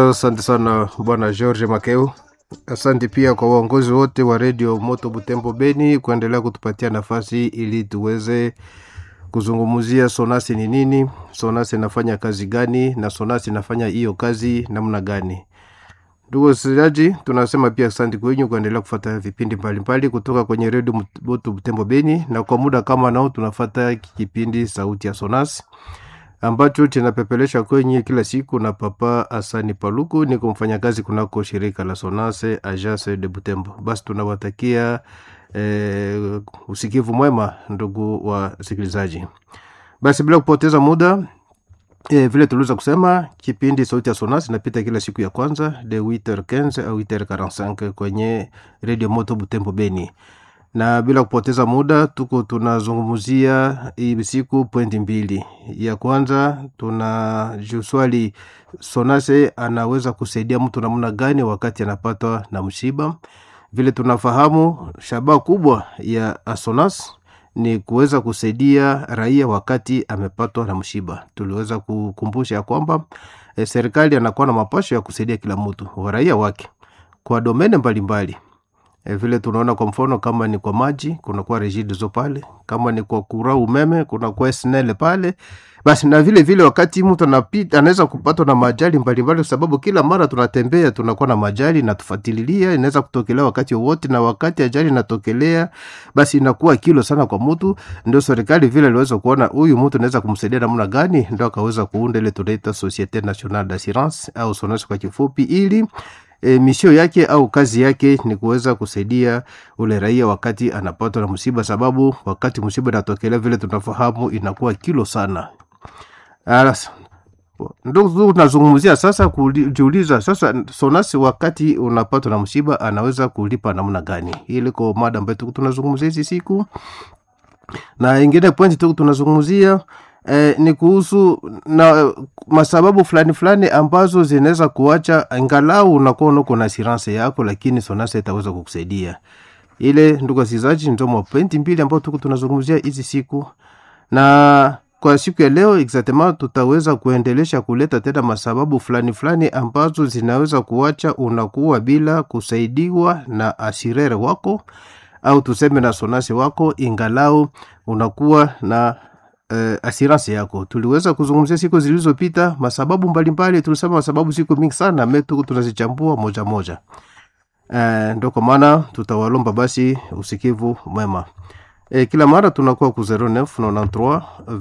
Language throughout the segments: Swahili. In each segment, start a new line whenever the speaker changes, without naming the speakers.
Asante sana bwana George Makeu. Asante pia kwa waongozi wote wa redio Moto Butembo Beni kuendelea kutupatia nafasi ili tuweze kuzungumzia sonasi ni nini, sonasi inafanya kazi gani, na sonasi inafanya hiyo kazi namna gani. Ndugu wasikilizaji, tunasema pia asante kwenyu kuendelea kufuata vipindi mbalimbali kutoka kwenye redio Moto Butembo Beni, na kwa muda kama nao tunafata kipindi sauti ya sonasi ambacho kinapepelesha kwenye kila siku na Papa Asani Paluku, ni kumfanyakazi kunako shirika la Sonase Agence de Butembo. Basi tunawatakia eh, usikivu mwema ndugu wasikilizaji. Basi bila kupoteza muda E, vile tuliweza kusema kipindi sauti ya Sonas inapita kila siku ya kwanza de 8h15 au 8h45 kwenye Radio Moto Butembo Beni, na bila kupoteza muda tuko tunazungumzia hii siku pointi mbili. Ya kwanza tuna swali Sonase anaweza kusaidia mtu namna gani wakati anapatwa na msiba. Vile tunafahamu shabaha kubwa ya Sonas ni kuweza kusaidia raia wakati amepatwa na msiba. Tuliweza kukumbusha ya kwamba e, serikali anakuwa na mapasho ya kusaidia kila mtu wa raia wake kwa domene mbalimbali e, vile tunaona kwa mfano kama ni kwa maji kunakuwa Regideso pale, kama ni kwa kura umeme kunakuwa SNEL pale. Basi na vile vile wakati mtu anapita anaweza kupatwa na majali mbalimbali, kwa sababu kila mara tunatembea tunakuwa na majali na tufuatilia, inaweza kutokelea wakati wowote, na wakati ajali inatokelea, basi inakuwa kilo sana kwa mtu. Ndio serikali vile iliweza kuona huyu mtu anaweza kumsaidia namna gani, ndio akaweza kuunda ile tunaita Societe Nationale d'Assurance au SONAS kwa kifupi, ili e, misio yake au kazi yake ni kuweza kusaidia ule raia wakati anapatwa na msiba, sababu wakati msiba inatokelea vile tunafahamu inakuwa kilo sana. Alas, ndio tunazungumzia sasa, kujiuliza sasa, Sonasi wakati unapatwa na msiba anaweza kulipa namna gani? Ili kwa mada ambayo tuko tunazungumzia hizi siku, na ingine pointi tuko tunazungumzia eh, ni kuhusu na masababu fulani fulani ambazo zinaweza kuacha angalau unakuwa uko na assurance yako, lakini Sonasi itaweza kukusaidia ile. Ndugu wasikilizaji, ndio mapointi mbili ambayo tuko tunazungumzia hizi siku na kwa siku ya leo exactement tutaweza kuendelesha kuleta tena masababu fulani fulani ambazo zinaweza kuacha unakuwa bila kusaidiwa na asirere wako au tuseme na sonasi wako, ingalau unakuwa na uh, assurance yako. Tuliweza kuzungumzia siku zilizopita masababu mbalimbali, tulisema masababu siku mingi sana metu tunazichambua moja moja. Uh, ndio kwa maana tutawalomba basi usikivu mwema. E, kila mara tunakuwa ku 0993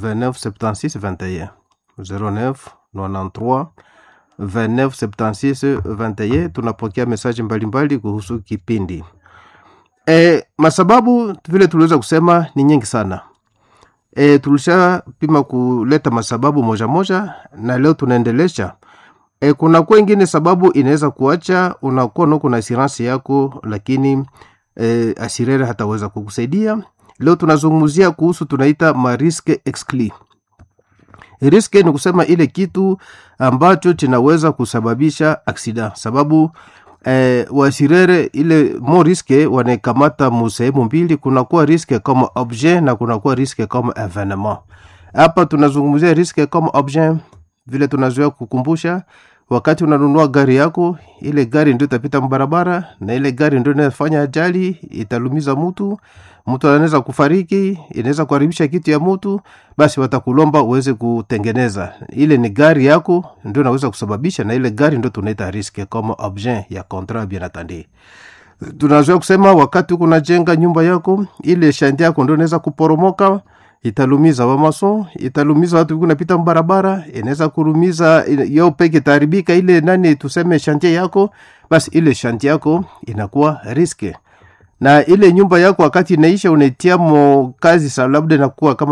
2976 21 0993 2976 21. Tunapokea mesaji mbalimbali kuhusu kipindi e, masababu vile tuliweza kusema ni nyingi sana e, tulishapima kuleta masababu moja moja, na leo tunaendelesha e, kuna kuwa ingine sababu inaweza kuacha unakuwa nuko na assurance yako, lakini e, asirere hataweza kukusaidia Leo tunazungumzia kuhusu tunaita mariske exclus. Riske ni kusema ile kitu ambacho kinaweza kusababisha aksida, sababu eh, wasirere ile mo riske wanakamata musehemu mbili, kunakuwa riske kama objet na kunakuwa riske kama evenement. Hapa tunazungumzia riske kama objet, vile tunazoea kukumbusha wakati unanunua gari yako, ile gari ndio itapita mbarabara na ile gari ndio inafanya ajali, italumiza mtu mtu anaweza kufariki, inaweza kuharibisha kitu ya mtu, basi watakulomba uweze kutengeneza. Ile ni gari yako ndio inaweza kusababisha, na ile gari ndio tunaita riske kama objet ya contrat bien entendu. Tunazoea kusema wakati uko unajenga nyumba yako, ile shandi yako ndio inaweza kuporomoka, italumiza wamason, italumiza watu kunapita barabara, inaweza kurumiza yao peke taharibika ile nani tuseme shantie yako, basi ile shantie yako inakuwa riske na ile nyumba yako wakati inaisha unaitia mo kazi sa labda inakuwa kama